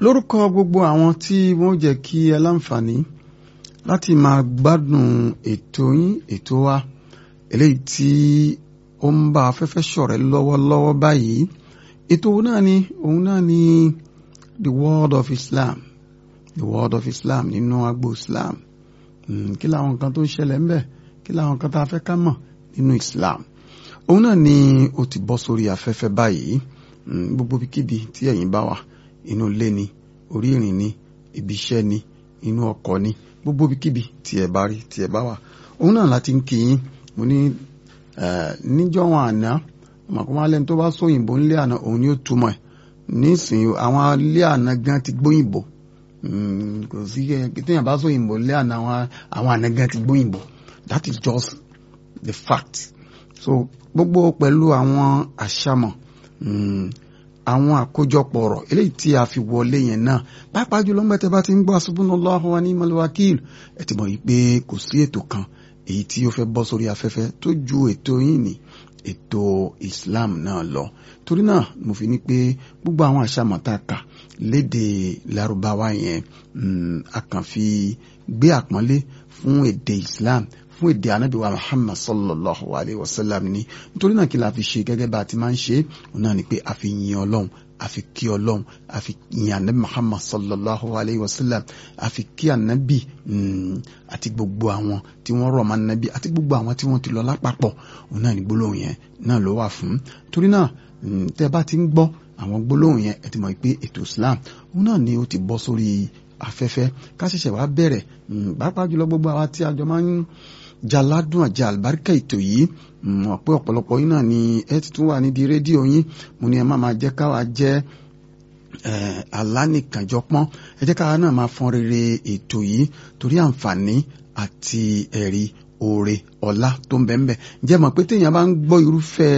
lórúkọ gbogbo àwọn tí wọ́n jẹ́ kí ẹ láǹfààní láti máa gbádùn ètò yín ètò wa eléyìí tí ó ń bá afẹ́fẹ́ ṣọ̀rẹ́ lọ́wọ́lọ́wọ́ báyìí ètò náà ni òun náà ni the world of Islam the world of Islam nínú agbo Islam kí làwọn nǹkan tó ń ṣẹlẹ̀ ń bẹ̀ kí làwọn nǹkan tá a fẹ́ ká mọ̀ nínú Islam òun náà ni ó ti bọ́ sórí afẹ́fẹ́ báyìí gbogbo kíbi tí ẹ̀yin bá wà inú ilé ni orí ìrìn ni ibi iṣẹ́ ni inú ọkọ̀ ni gbogbo kíbi tí ẹ bá rí tí ẹ bá wà òun náà láti ń kí yín mo ní níjọ́ wọn àná ọmọkùnrin alẹ́ tó bá sóyìnbó ńlé àná òun ni ó túmọ̀ ẹ̀ nísìnyí àwọn ilé àná gan ti gbóyìnbó kò sí téèyàn bá sóyìnbó ńlé àná àwọn àná gan ti gbóyìnbó that is just the fact so gbogbo pẹ̀lú àwọn àṣàmọ̀ àwọn àkójọpọ̀ ọ̀rọ̀ eléyìí tí a fi wọlé yẹn náà pàápàá jùlọ ńgbà tẹ́ bá ti ń gbọ́ hasbunallahu wa ni'mal wakil ẹ ti mọ̀ yìí pé kò sí ètò kan èyí tí ó fẹ́ bọ́ sórí afẹ́fẹ́ tó ju ètò yìí ní ètò Islam náà lọ torí náà mo fi ní pé gbogbo àwọn àṣàmọ̀ tá a kà léde Lárúbáwá yẹn a kàn fi gbé àpọ́nlé fún èdè Islam fún èdè anábìwá Muhammad sallallahu alayhi wa sallam ni nítorí náà kí la fi ṣe gẹ́gẹ́ bá a ti máa ń ṣe òun náà ni pé a fi yin ọlọ́run a fi kí ọlọ́run a fi yin anabi Muhammad sallallahu alayhi wa sallam a fi kí anabi àti gbogbo àwọn tí wọ́n rọ̀ mọ́ anabi àti gbogbo àwọn tí wọ́n ti lọ lápapọ̀ òun náà ni gbólóhùn yẹn náà ló wà fún torí náà tẹ́ bá ti ń gbọ́ àwọn gbólóhùn yẹn ẹ ti mọ̀ pé ètò Islam òun náà ni ó ti bọ́ sórí afẹ́fẹ́ ká ṣẹ̀ṣẹ̀ wá bẹ̀rẹ̀ pàápàá jùlọ gbogbo àwa tí àjọ máa ń jaládùn àjà àlùbáríkà ètò yìí mọ̀ pé ọ̀pọ̀lọpọ̀ yín náà ni ẹ ti tún wà nídìí rédíò yín mo ní ẹ má máa jẹ́ káwa jẹ́ alánìkànjọpọ́n ẹ jẹ́ káwa náà máa fọ́n rere ètò yìí torí àǹfààní àti ẹ̀rí oore ọlá tó ń bẹ́ẹ̀ jẹ́ mọ̀ pé téèyàn bá ń gbọ́ irúfẹ́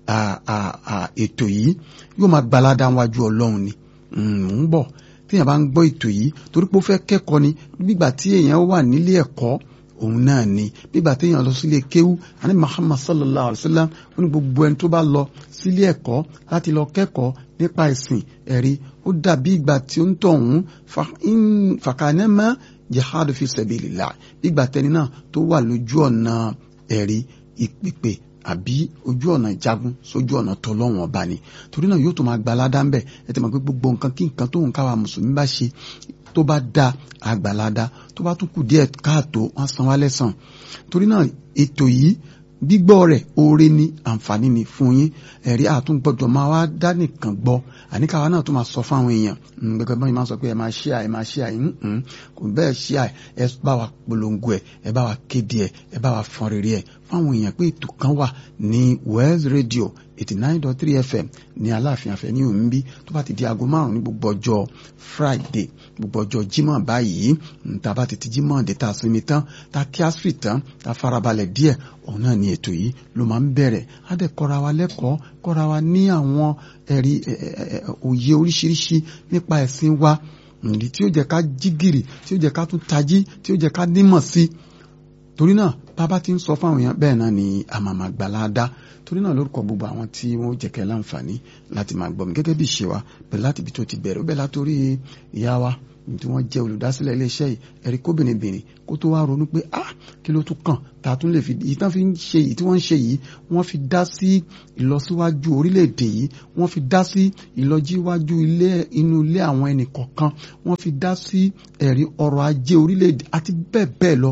ètò yìí yóò máa gbalada wájú ọlọ́run ni mò ń bọ̀ téèyàn bá ń gbọ́ ètò yìí torí pé ó fẹ́ kẹ́kọ̀ọ́ ni nígbà tí èèyàn wà nílé ẹ̀kọ́ òun náà ni bígbà téèyàn lọ sílé kéwú àní Muhammad sallallahu alayhi wa sallam ó ní gbogbo ẹni tó bá lọ sílé ẹ̀kọ́ láti lọ kẹ́kọ̀ọ́ nípa ẹ̀sìn ẹ̀rí ó dàbí ìgbà tí ó ń tọ̀ ọ̀hún fàkànnẹ́mà jihad fi sabilillah bígbà tẹni náà tó wà lójú ọ̀nà ẹ̀rí ìpèpè àbí ojú ọ̀nà ìjagun sójú ọ̀nà tọlọ́wọ̀n ọba ni torí náà yóò tó máa gba aládá ń bẹ̀ ẹ ti mọ̀ pé gbogbo nǹkan kí nǹkan tóun káwa mùsùlùmí bá ṣe tó bá da àgbàládá tó bá tún kù díẹ̀ káàtó wọ́n san wá lẹ́sàn torí náà ètò yìí gbígbọ́ rẹ̀ oore ni àǹfààní ni fún yín ẹ̀rí àtúngbọ́dọ̀ máa wá dá nìkan gbọ́ àníkàwá náà tó máa sọ fáwọn èèyàn gẹ́gẹ́ bá mi máa sọ pé ẹ máa ṣí àì máa ṣí àì kò bẹ́ẹ̀ ṣí àì ẹ bá wa polongo ẹ ẹ bá wa kéde ẹ ẹ bá wa fọn rere ẹ fáwọn èèyàn pé ètò kan wà ní Wells Radio eighty nine dot three FM ní Aláàfin Afẹ́ ní òun bí tó bá ti di aago márùn ní gbogbo ọjọ́ Friday gbogbo ọjọ́ Jímọ̀ báyìí tá a bá ti ti Jímọ̀ dé tá a sinmi tán tá a kí asiri tán tá a farabalẹ̀ díẹ̀ òun náà ni ètò yìí ló máa ń bẹ̀rẹ̀ á dẹ̀ kọ́ra wa lẹ́kọ̀ọ́ kọ́ra wa ní àwọn ẹ̀rí òye oríṣiríṣi nípa ẹ̀sìn wa ìdí tí ó jẹ́ ká jí gìrì tí ó jẹ́ ká tún tají tí ó jẹ́ ká nímọ̀ sí torí náà bàbá ti ń sọ fáwọn èèyàn bẹ́ẹ̀ náà ni àmàmà gbàládá torí náà lórúkọ gbogbo àwọn tí wọ́n jẹ́ kẹ́ láǹfààní láti máa gbọ́ mi gẹ́gẹ́ bí ìṣe wa bẹ̀rẹ̀ láti ibi tó ti bẹ̀rẹ̀ ó bẹ̀rẹ̀ látòrí ìyá wa tí wọ́n jẹ́ olùdásílẹ̀ iléeṣẹ́ yìí ẹ̀rí kóbìnrin kó tó wá ronú pé ah kí ló tún kàn tá a tún lè fi yìí tán fi ń ṣe yìí tí wọ́n ń ṣe yìí wọ́n fi dá sí ìlọsíwájú orílẹ̀-èdè yìí wọ́n fi dá sí ìlọjíwájú ilé inú ilé àwọn ẹnì kọ̀ọ̀kan wọ́n fi dá sí ẹ̀rí ọrọ̀ ajé orílẹ̀-èdè àti bẹ́ẹ̀ bẹ́ẹ̀ lọ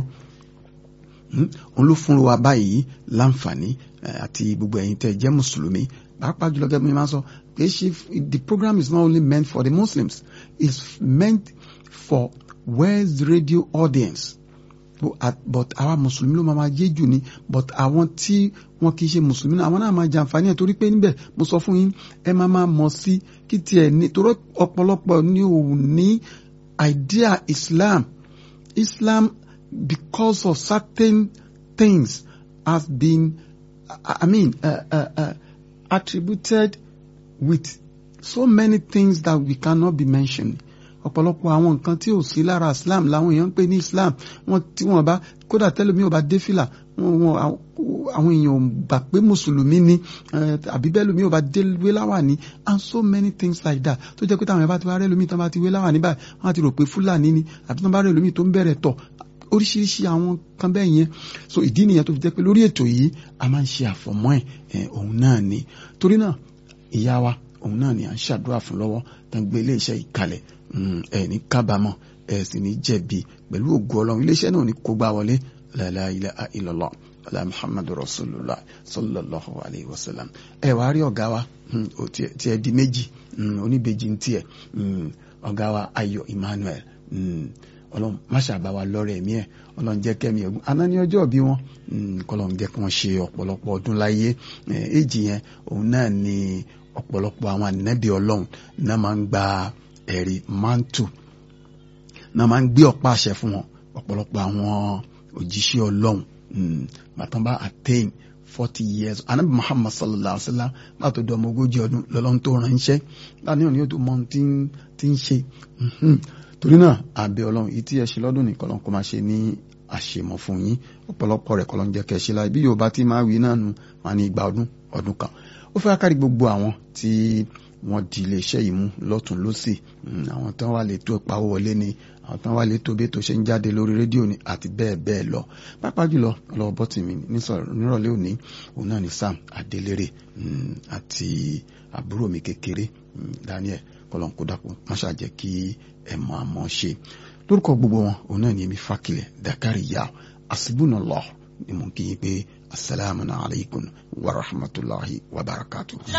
òun ló fún wa báyìí láǹfààní àti gbogbo ẹ̀yin tẹ́ jẹ́ mùsùlùmí pàápàá jùlọ gẹ́gẹ́ bí wọ́n máa sọ pé ṣe the program is not only meant for the Muslims it's meant for West Radio audience but àwa mùsùlùmí ló máa jẹ́ jù ni but àwọn tí wọn kì í ṣe mùsùlùmí náà àwọn náà máa jàǹfààní ẹ̀ torí pé níbẹ̀ mo sọ fún yín ẹ máa máa mọ̀ sí kí tiẹ̀ ní torí ọ̀pọ̀lọpọ̀ ní òun ní idea Islam Islam because of certain things has been I mean uh, uh, uh, attributed with so many things that we cannot be mentioned ọ̀pọ̀lọpọ̀ àwọn nǹkan tí ò sí lára islam làwọn èèyàn ń pè ní islam wọn tí wọn bá kódà tẹ́lẹ̀ mi ò bá dé fìlà àwọn èèyàn gbà pé mùsùlùmí ni àbí bẹ́ẹ̀ lómi ò bá dé wé láwà ní and so many things like that tó jẹ́ pé táwọn ẹ̀ bá ti wá rẹ́ lómi tán bá ti wé láwà ní báyìí wọ́n á ti rò pé fúlàní ni àbí tán bá rẹ́ lómi tó ń bẹ̀rẹ̀ tọ̀ oríṣiríṣi àwọn kan bẹ́ẹ̀ yẹn so ìdí nìyẹn tó fi jẹ́ pé lórí ètò yìí a máa ń ṣe àfọ̀mọ́ ẹ̀ òun náà ni torí náà ìyá wa òun náà ni à ń ṣàdúrà fún lọ́wọ́ tán gbé iléeṣẹ́ ìkalẹ̀ ẹ̀ ní kábàámọ̀ ẹ̀ sì ní jẹ̀bi pẹ̀lú ògo ọlọ́run iléeṣẹ́ náà ní kó gbá wọlé la ilaha illallah ala muhammadu rasulullah sallallahu alayhi wa sallam ẹ wàá rí ọ̀gá wa tí ẹ di méjì oníbejì ń tiẹ̀ ọ̀gá wa ayọ̀ emmanuel ọlọ́run má ṣàbá wa lọ́rẹ̀ ẹ̀mí ẹ̀ ọlọ́run jẹ́ kẹ́mi ẹ̀gún aná ní ọjọ́ bí wọn kọ́lọ́run jẹ́ kí wọ́n ṣe ọ̀pọ̀lọpọ̀ ọdún láyé èjì yẹn òun náà ni ọ̀pọ̀lọpọ̀ àwọn ànábì ọlọ́run náà máa ń gba ẹ̀rí mántù náà máa ń gbé ọ̀pá àṣẹ fún wọn ọ̀pọ̀lọpọ̀ àwọn òjíṣẹ́ ọlọ́run bàtàn bá attain forty years anabi muhammad sallallahu alaihi wa sallam bá tó di ọmọ ogójì ọdún lọ́lọ́run tó ránṣẹ́ láti ní òní tó mọ tí ń ṣe torí náà àbẹ̀ ọlọ́run yìí tí ẹ ṣe lọ́dún nìkan lọ́n kó máa ṣe ní àṣemọ̀ fún yín ọ̀pọ̀lọpọ̀ rẹ̀ kọ́ ló ń jẹ́ kẹ́ ṣe láì bí yorùbá tí máa wí náà nu wọn ní igba ọdún ọdún kan ó fẹ́ kárí gbogbo àwọn tí wọ́n di iléeṣẹ́ yìí mú lọ́tún lọ́sì àwọn tán wà lè tó ìpawó wọlé ni àwọn tán wà lè tó bí ètò ṣe ń jáde lórí rédíò ni àti bẹ́ẹ̀ bẹ́ẹ̀ lọ pápá jùlọ ọlọ́wọ́ bọ́tì mi nírọ̀lẹ́ òní òun náà ni Sam Adélérè àti àbúrò mi kékeré Daniel kọlọ́nkó dàpọ̀ má ṣàjẹ́ kí ẹ̀ mọ̀ àmọ́ ṣe lórúkọ gbogbo wọn òun náà ni èmi Fákilẹ̀ Dakari Yao Asibunallah ni mo kí yín pé asalaamu alaykum wa rahmatulahi wa barakatuh.